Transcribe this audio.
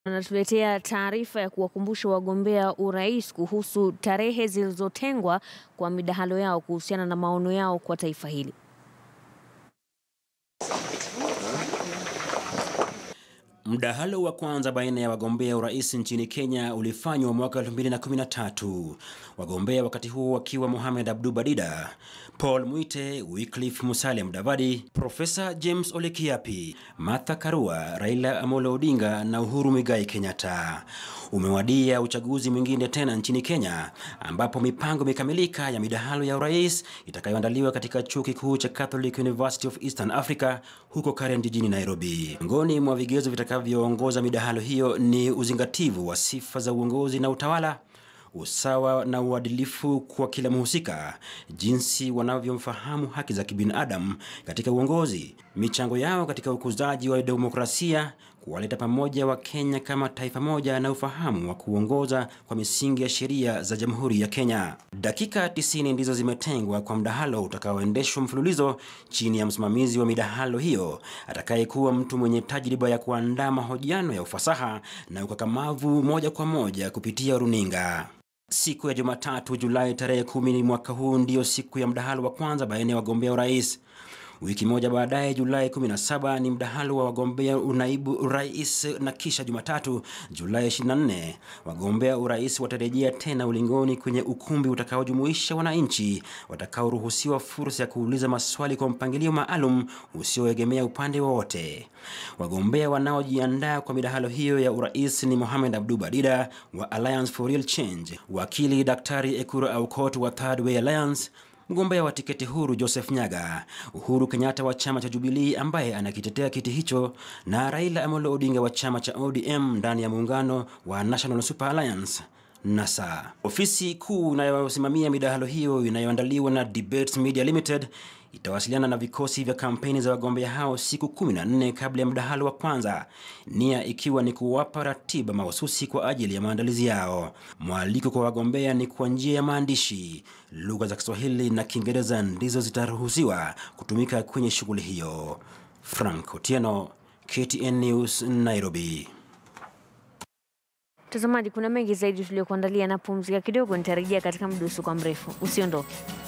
Anatuletea taarifa ya kuwakumbusha wagombea urais kuhusu tarehe zilizotengwa kwa midahalo yao kuhusiana na maono yao kwa taifa hili. Mdahalo wa kwanza baina ya wagombea urais nchini Kenya ulifanywa mwaka 2013. Wagombea wakati huo wakiwa Mohamed Abdu Badida, Paul Mwite, Wycliffe Musalia Mudavadi, Profesa James Ole Kiapi, Martha Karua, Raila Amolo Odinga na Uhuru Muigai Kenyatta. Umewadia uchaguzi mwingine tena nchini Kenya ambapo mipango imekamilika ya midahalo ya urais itakayoandaliwa katika chuo kikuu cha Catholic University of Eastern Africa huko Karen jijini Nairobi. Miongoni mwa vigezo vitakavyoongoza midahalo hiyo ni uzingativu wa sifa za uongozi na utawala, usawa na uadilifu kwa kila mhusika, jinsi wanavyomfahamu haki za kibinadamu katika uongozi, michango yao katika ukuzaji wa demokrasia, kuwaleta pamoja wa Kenya kama taifa moja na ufahamu wa kuongoza kwa misingi ya sheria za Jamhuri ya Kenya. Dakika 90 ndizo zimetengwa kwa mdahalo utakaoendeshwa mfululizo chini ya msimamizi wa midahalo hiyo atakayekuwa mtu mwenye tajriba ya kuandaa mahojiano ya ufasaha na ukakamavu moja kwa moja kupitia runinga. Siku ya Jumatatu Julai tarehe kumi mwaka huu ndiyo siku ya mdahalo wa kwanza baina ya wagombea urais. Wiki moja baadaye Julai 17 ni mdahalo wa wagombea unaibu urais na kisha Jumatatu Julai 24 wagombea urais watarejea tena ulingoni kwenye ukumbi utakaojumuisha wananchi watakaoruhusiwa fursa ya kuuliza maswali kwa mpangilio maalum usioegemea upande wowote. Wagombea wanaojiandaa kwa midahalo hiyo ya urais ni Mohamed Abdu Badida wa Alliance for Real Change, wakili Daktari Ekuru Aukot wa Third Way Alliance mgombea wa tiketi huru Joseph Nyaga, Uhuru Kenyatta wa chama cha Jubilee ambaye anakitetea kiti hicho, na Raila Amolo Odinga wa chama cha ODM ndani ya muungano wa National Super Alliance NASA. Ofisi kuu inayosimamia midahalo hiyo inayoandaliwa na Debates Media Limited itawasiliana na vikosi vya kampeni za wagombea hao siku 14 kabla ya mdahalo wa kwanza, nia ikiwa ni kuwapa ratiba mahususi kwa ajili ya maandalizi yao. Mwaliko kwa wagombea ni kwa njia ya maandishi. Lugha za Kiswahili na Kiingereza ndizo zitaruhusiwa kutumika kwenye shughuli hiyo. Frank Otieno, KTN News, Nairobi. Mtazamaji, kuna mengi zaidi tuliyokuandalia na pumzika kidogo, nitarejea katika muda usio mrefu. Usiondoke.